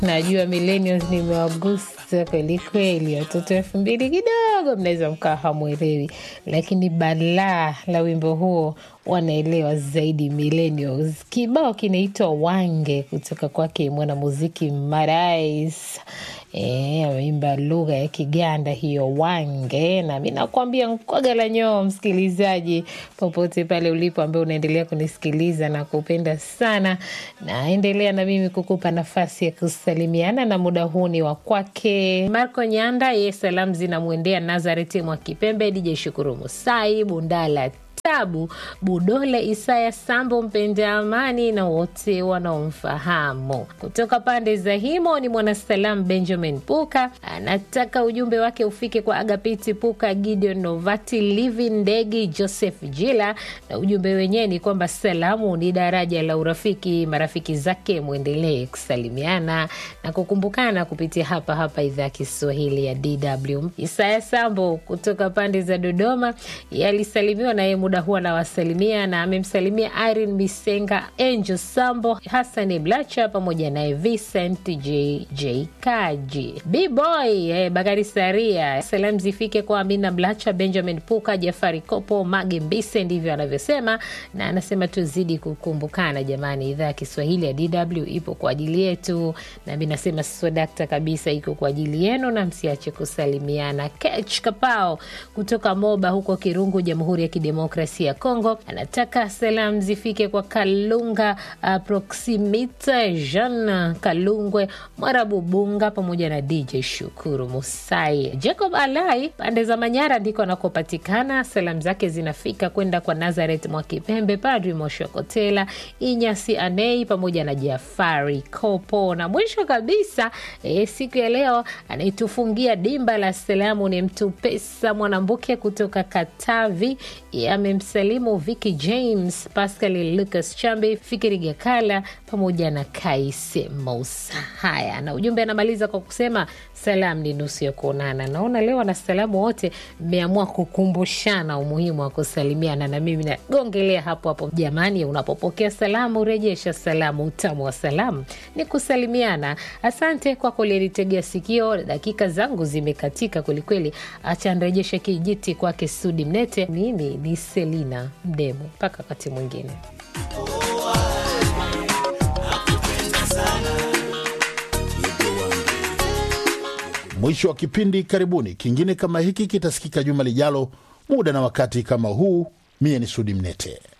Najua millennials nimewagusa kweli kweli, watoto elfu mbili kidogo mnaweza mkawa hamwelewi, lakini balaa la wimbo huo wanaelewa zaidi millennials. Kibao kinaitwa Wange kutoka kwake mwanamuziki Marais. E, ameimba lugha ya Kiganda hiyo Wange, na mi nakwambia nkwaga la nyoo, msikilizaji popote pale ulipo, ambaye unaendelea kunisikiliza na kupenda sana, naendelea na mimi kukupa nafasi ya kusalimiana, na muda huu ni wa kwake Marco Nyanda. Ye salamu zinamwendea Nazareti mwa Kipembe, DJ Shukuru Musai Bundala Tabu Budole, Isaya Sambo, mpenda amani na wote wanaomfahamu. Kutoka pande za Himo ni mwanasalam Benjamin Puka, anataka ujumbe wake ufike kwa Agapiti Puka, Gideon Novati, Livi Ndegi, Joseph Jila, na ujumbe wenyewe ni kwamba salamu ni daraja la urafiki. Marafiki zake mwendelee kusalimiana na kukumbukana kupitia hapa hapa idhaa ya Kiswahili ya DW. Isaya Sambo kutoka pande za Dodoma yalisalimiwa naye muda huu anawasalimia na amemsalimia Irene Misenga, Angel Sambo, Hasani Blacha pamoja naye Vincent JJ Kaji, Bboy eh, Bakari Saria. Salamu zifike kwa Amina Blacha, Benjamin Puka, Jafari Kopo, Mage Mbise, ndivyo anavyosema, na anasema tuzidi kukumbukana jamani. Idhaa ya Kiswahili ya DW ipo kwa ajili yetu, na mi nasema swadakta kabisa, iko kwa ajili yenu, na msiache kusalimiana. Kech Kapao kutoka Moba huko Kirungu, Jamhuri ya Kidemokrasia ya Kongo, anataka salamu zifike kwa Kalunga uh, Proximita Jean Kalungwe Mwarabu Bunga pamoja na DJ Shukuru Musai. Jacob Alai pande za Manyara ndiko anakopatikana. Salamu zake zinafika kwenda kwa Nazaret Mwakipembe, Padri Moshokotela, Inyasi Anei pamoja na Jafari Kopo, na mwisho kabisa e, siku ya leo anaitufungia dimba la salamu ni mtu pesa Mwanambuke kutoka Katavi amemsalimu Vicky James, Pascal Lucas Chambe, Fikiri Gakala pamoja na Kaise Musa. Haya, na ujumbe anamaliza kwa kusema salamu ni nusu ya kuonana. Naona leo wanasalamu wote mmeamua kukumbushana umuhimu wa kusalimiana, na mimi nagongelea hapo hapo. Jamani, unapopokea salamu rejesha salamu. Utamu wa salamu ni kusalimiana. Asante kwa kulinitegea sikio. Dakika zangu zimekatika kwelikweli, acha nrejeshe kijiti kwake Sudi Mnete. Mimi ni Selina Mdemo, mpaka wakati mwingine. Mwisho wa kipindi. Karibuni, kingine kama hiki kitasikika juma lijalo, muda na wakati kama huu. Mie ni Sudi Mnete.